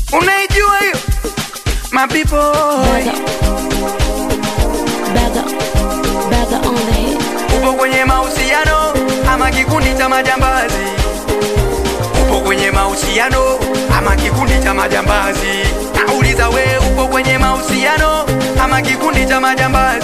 unaijua hiyo mapipo Bagger, bagger on the hit. upo kwenye mahusiano ama kikundi cha majambazi upo kwenye mahusiano ama kikundi cha majambazi nauliza we upo kwenye mahusiano ama kikundi cha majambazi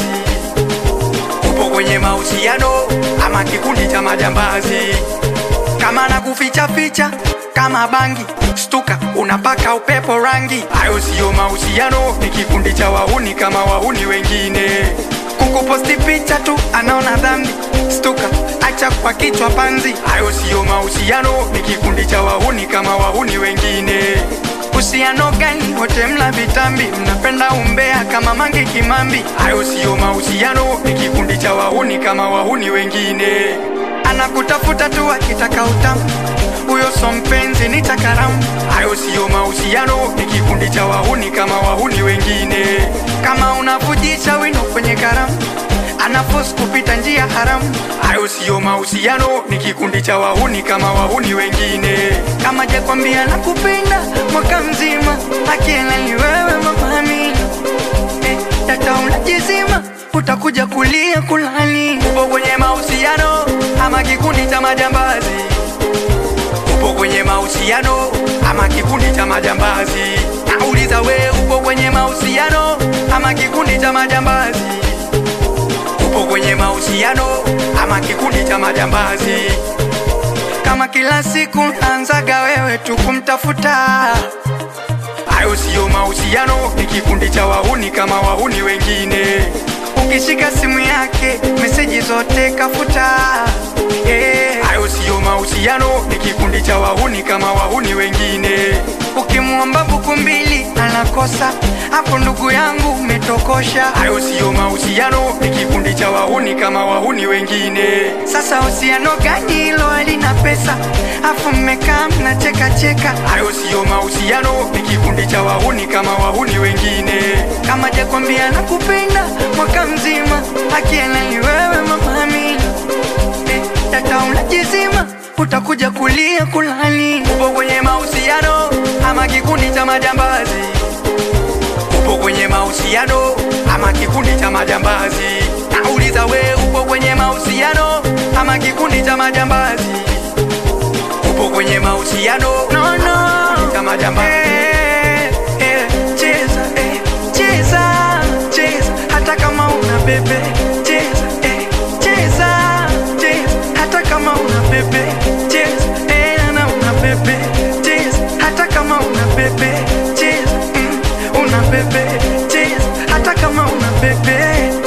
upo kwenye mahusiano ama kikundi cha majambazi kama na kuficha ficha kama bangi stuka unapaka upepo rangi hayo siyo mahusiano ni kikundi cha wahuni kama wahuni wengine kukuposti picha tu anaona dhambi stuka acha kwa kichwa panzi hayo siyo mahusiano ni kikundi cha wahuni kama wahuni wengine uhusiano gani wote mla vitambi mnapenda umbea kama mange kimambi hayo siyo mahusiano ni kikundi cha wahuni kama wahuni wengine anakutafuta tu akitaka utamu huyo so mpenzi ni takaramu hayo siyo mahusiano ni kikundi cha wahuni kama wahuni wengine kama unavujisha wino kwenye karamu anafos kupita njia haramu hayo siyo mahusiano ni kikundi cha wahuni kama wahuni wengine kama jakwambia na kupenda mwaka mzima akiela ni wewe mama Amina eh, data unajizima utakuja kulia kulani upo kwenye mahusiano ama kikundi cha majambazi upo kwenye mahusiano ama kikundi cha majambazi nauliza we upo kwenye mahusiano ama kikundi cha majambazi upo kwenye mahusiano ama kikundi cha majambazi kama kila siku naanzaga wewe tu kumtafuta hayo siyo mahusiano ni kikundi cha wahuni kama wahuni wengine ukishika simu yake meseji zote kafuta Eh, hayo siyo mahusiano ni kikundi cha wahuni kama wahuni wengine ukimwomba buku mbili anakosa hapo ndugu yangu umetokosha hayo siyo mahusiano ni kikundi cha wahuni kama wahuni wengine sasa uhusiano gani hilo halina pesa afu mmekaa mnacheka cheka hayo siyo mahusiano ni kikundi cha wahuni kama wahuni wengine kama jakwambia nakupenda mwaka mzima akiena ni wewe mama Amina eh, data unajizima utakuja kulia kulani upo kwenye mahusiano ama kikundi cha majambazi upo kwenye mahusiano ama kikundi cha majambazi nauliza we upo kwenye mahusiano ama kikundi cha majambazi upo kwenye mahusiano no, no. cha majambazi eh, eh, cheza eh, cheza cheza hata kama una bebe cheza eh, cheza cheza hata kama una bebe cheza eh, na una bebe cheza hata kama una bebe cheza mm, una bebe cheza hata kama una bebe